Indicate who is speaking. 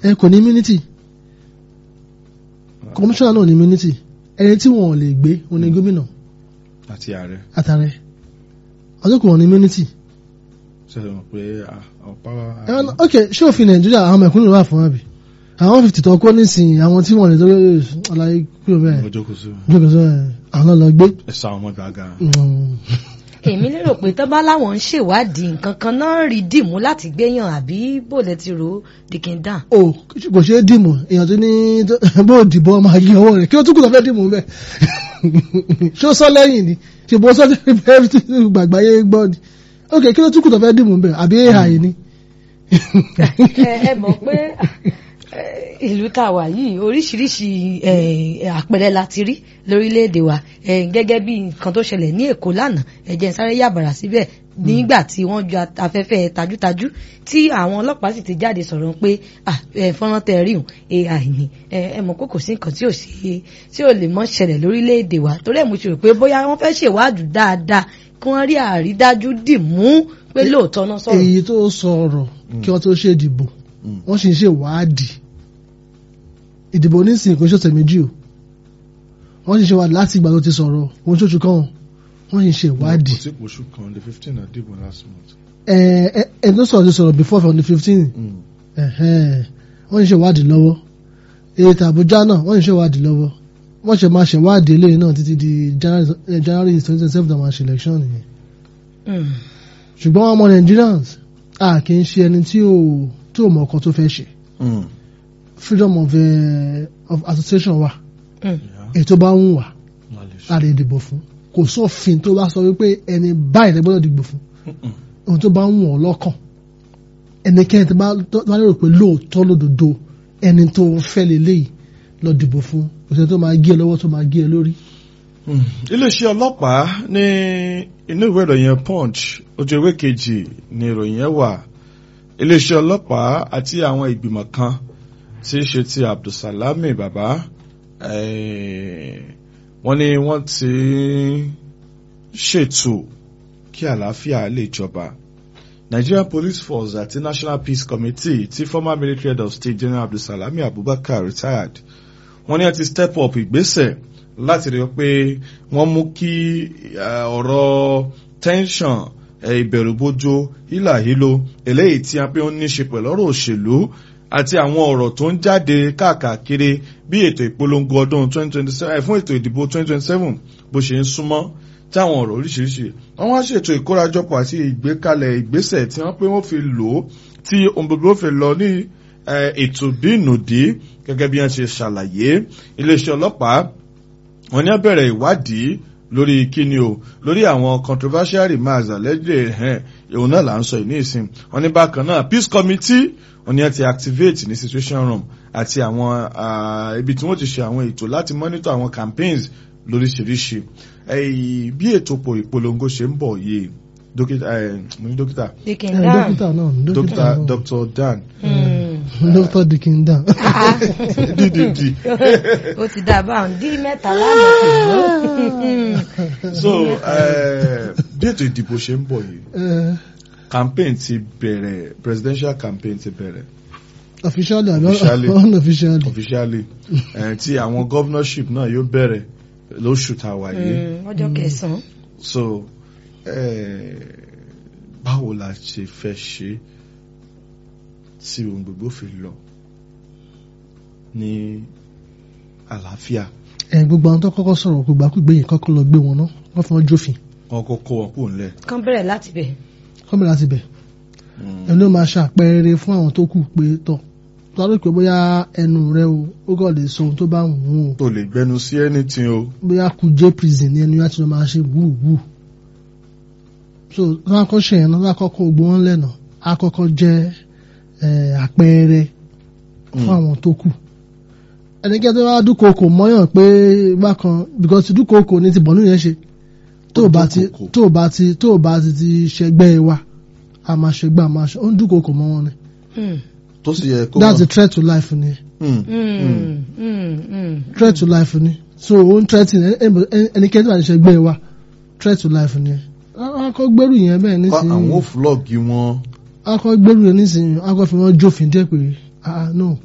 Speaker 1: ẹ kò ní immunity kọmíṣánná náà ní immunity ẹni tí wọn ò lè gbé wọn ní gómìnà
Speaker 2: àti ààrẹ
Speaker 1: àtàrẹ ọjọ́ kò wọ́n ní immunity.
Speaker 2: ṣẹlẹ̀ mọ̀ pé ọ̀pá
Speaker 1: ẹ wọn ok ṣé òfin nàìjíríà àwọn mẹ̀kúnnù wà fún àbí àwọn fifty tó kó nísìnyí àwọn tí wọn lè tó àlàyé kúrò bẹ́ẹ̀
Speaker 2: ọjọ́ kò sí
Speaker 1: jókòó sọ ẹ àwọn lọ gbé.
Speaker 2: ẹ̀sà ọmọ gàgà.
Speaker 1: Mm.
Speaker 3: èmi lérò pé tó bá láwọn ń ṣèwádìí nǹkan kan náà rí dìmú láti gbéyàn àbí bó lẹ ti rò ó dìkìndà.
Speaker 1: o kò ṣeé dìmú èèyàn tó ní bó dìbò ọmọ ayé ọwọ́ rẹ̀ kí ó tún kù tó fẹ́ dìmú bẹ́ẹ̀ ṣó sọ lẹ́yìn ni ṣe bó sọ bẹ́ẹ̀ tí gbàgbá yé gbọ́ ni ok kí ló tún kù tó fẹ́ dìmú bẹ́ẹ̀ àbí ai ni.
Speaker 3: ẹ ẹ mọ̀ pé eh, ìlú tá a wà yìí oríṣiríṣi eh, àpẹẹrẹ la ti rí lórílẹ̀‐èdè wa eh, gẹ́gẹ́ bí nǹkan tó ṣẹlẹ̀ ní èkó lánàá ẹ̀jẹ̀ sáré yàbàrà síbẹ̀ nígbà tí wọ́n ju afẹ́fẹ́ tajútajú tí àwọn ọlọ́pàá sì ti jáde sọ̀rọ̀ pé ah, eh, fọ́nrán tẹ rí hùn ai ni ẹ mọ̀ pé kò sí nǹkan tí ò sí tí ò lè mọ́ ṣẹlẹ̀ lórílẹ̀‐èdè wa torí ẹ̀ mo ṣe rò pé bóyá wọ́n fẹ́ ṣèwádìí dáadáa kí wọ́n rí àrídájú dì mú pé lóòótọ́ náà sọ̀rọ̀.
Speaker 1: èyí tó sọ̀rọ̀ kí wọ́n tó ṣe ìdìbò wọ́n sì ń ṣe ìwádìí ìdìbò nísìnyí kò ń ṣọ̀sẹ̀ méjì o wọ́n sì ń ṣe ìwádìí láti ìgbà tó ti sọ̀rọ̀ wọ́n ṣoṣù kan wọ́n sì ń ṣe ìwádìí
Speaker 2: kò sí oṣù kan the fifteen na dìbò last month.
Speaker 1: ẹ ẹ ẹ tó sọ̀rọ̀ ti sọ̀rọ̀ before on the fifteen wọ́n sì ń ṣe ìwádìí lọ́wọ́ ètò Àbújá náà wọ́n sì ń ṣe ìwádìí lọ́wọ́ wọ́n ṣe máa ṣe ìwádìí eléyìí náà títí di January January twenty twenty seven àwọn àṣẹ election nìyẹn
Speaker 3: Mm.
Speaker 1: ṣùgbọ́n ọmọ Nigerians a kì í ṣe ẹni tí ò tí ò mọ ọkọ tó fẹ́ ṣe freedom of, uh, of association wa
Speaker 3: Mm.
Speaker 1: ètò bá ń wà a lè dìbò fún kò sófin tó bá sọ wípé ẹni báyìí lè gbọ́dọ̀ dìbò fún ohun tó bá ń wọ̀n lọ́kàn ẹnikẹ́ni tó bá tó bá lérò pé lóòótọ́ lódodo ẹni tó fẹ́ lélẹ́yìí lọ dìbò fún kò sẹ́ni tó máa gé ẹ lọ́wọ́ tó máa gé ẹ lórí.
Speaker 2: iléeṣẹ́ ọlọ́pàá ní inú ìwé ìròyìn punch ojú ewé kejì ni ìròyìn yẹn wà iléeṣẹ́ ọlọ́pàá àti àwọn ìgbìmọ̀ kan tí í ṣe ti abdulsalami baba eh, wọ́n ní wọ́n ti ṣètò kí àlàáfíà lè jọba Nigerian Police Force àti National Peace Committee tí former military head of state General Abdulsalami Abubakar retired wọ́n ní wọ́n ti step up ìgbésẹ̀ láti rí i pé wọ́n mú kí eh, ọ̀rọ̀ tension eh, ìbẹ̀rùbojo hílàhílo eléyìí tí a pé ó ní ṣe pẹ̀lú ọ̀rọ̀ òṣèlú àti àwọn ọ̀rọ̀ tó ń jáde káàkiri bí ètò ìpolongo ọdún 2027 fún ètò ìdìbò 2027 bó ṣe ń súnmọ́ tí àwọn ọ̀rọ̀ oríṣiríṣi wọ́n wá ṣètò ìkórajọpọ̀ àti ìgbékalẹ̀ ìgbésẹ̀ tí wọ́n pé wọ́n fi lò ó tí ohun gbogbo fi lọ ní eh, ètò bí ìnùdí gẹ́gẹ́ bí wọ́n ṣe ṣàlàyé iléeṣẹ́ ọlọ́pàá wọ́n ní á bẹ̀rẹ̀ ìwádìí lórí kíni o lórí àwọn controversial remarks allegedly ẹ̀hẹ́n òun náà là ń sọ ìní ìsìn wọ́n ní bákan náà peace committee wọ́n ní á ti activate ní situation room àti àwọn ah, ibi tí wọ́n ti ṣe àwọn ètò láti monitor àwọn campaigns lóríṣiríṣi Eh, bí ètò pò ìpolongo ṣe ń bọ̀ yìí dókítà eh, mo ní dókítà
Speaker 1: ẹ
Speaker 3: dìkìndà.
Speaker 1: dókítà náà dókítà
Speaker 2: dókítà
Speaker 1: náà
Speaker 2: dr dan
Speaker 1: dókítà dìkìndà.
Speaker 2: ddd
Speaker 3: ó ti dá a báwọn dí mẹ́ta lánàá
Speaker 2: so eh, bí ètò ìdìbò ṣe ń bọ̀ yìí campaign ti bẹ̀rẹ̀ presidential campaign ti bẹ̀rẹ̀
Speaker 1: officially àbí
Speaker 2: Officially.
Speaker 1: unofficially.
Speaker 2: officially eh, tí àwọn governorship náà yóò bẹ̀rẹ̀ lóṣù tá a wà yìí
Speaker 3: ọjọ́ kẹsàn-án.
Speaker 2: so eh, báwo la ṣe fẹ́ ṣe tí ohun gbogbo fi lọ ní àlàáfíà
Speaker 1: ẹ gbogbo àwọn tó kọ́kọ́ sọ̀rọ̀ gbogbo àkúgbé yìí kọ́kọ́ lọ gbé wọn náà wọ́n fi wọn jófin
Speaker 2: wọn kó kó wọn kúrò nílẹ̀.
Speaker 3: kán bẹ̀rẹ̀ láti bẹ̀.
Speaker 1: kọ́mìnà láti bẹ̀ ẹni ló máa ṣàpẹẹrẹ fún àwọn tó kù pé tọ̀ tó a lè pé bóyá ẹnu rẹ o ó kàn lè sọ ohun tó bá wù ú o
Speaker 2: tó lè gbẹnu sí anything o.
Speaker 1: bóyá Kuje prison ní ẹni láti lọ máa ṣe wúwú so wọn akọ ṣe yẹn náà wọn akọkọ gbogbo wọn lẹ́nà akọkọ jẹ́ eh, àpẹẹrẹ fún àwọn tó kù ẹnikẹ́ni tó bá dúnkokò mọ́yàn pé bákan because dúnkokò ní ti bọ̀nú yẹn ṣe tó o bá ti
Speaker 2: dúnkokò.
Speaker 1: tó o bá ti tó o bá ti ti ṣẹgbẹ́ wa a máa ṣẹgbẹ́ a máa ṣe ó ń dúnkokò mọ́ wọn ni
Speaker 2: tó sì yẹ kó
Speaker 1: that's
Speaker 2: mọ̀.
Speaker 1: a threat to life ni
Speaker 2: Mm.
Speaker 1: threat to life ni so ó ń threat ẹnikẹ́ni tó bá ti ṣẹgbẹ́ wa threat to life ni akọ gbẹ́rù yẹn bẹ́ẹ̀
Speaker 2: Kọ́ àwọn
Speaker 1: nísìnyí
Speaker 2: ò flọ́ọ̀gì wọn.
Speaker 1: akọ gbẹ́rù yẹn nísìnyí akọ fi wọn jófin dẹ́ pé ah no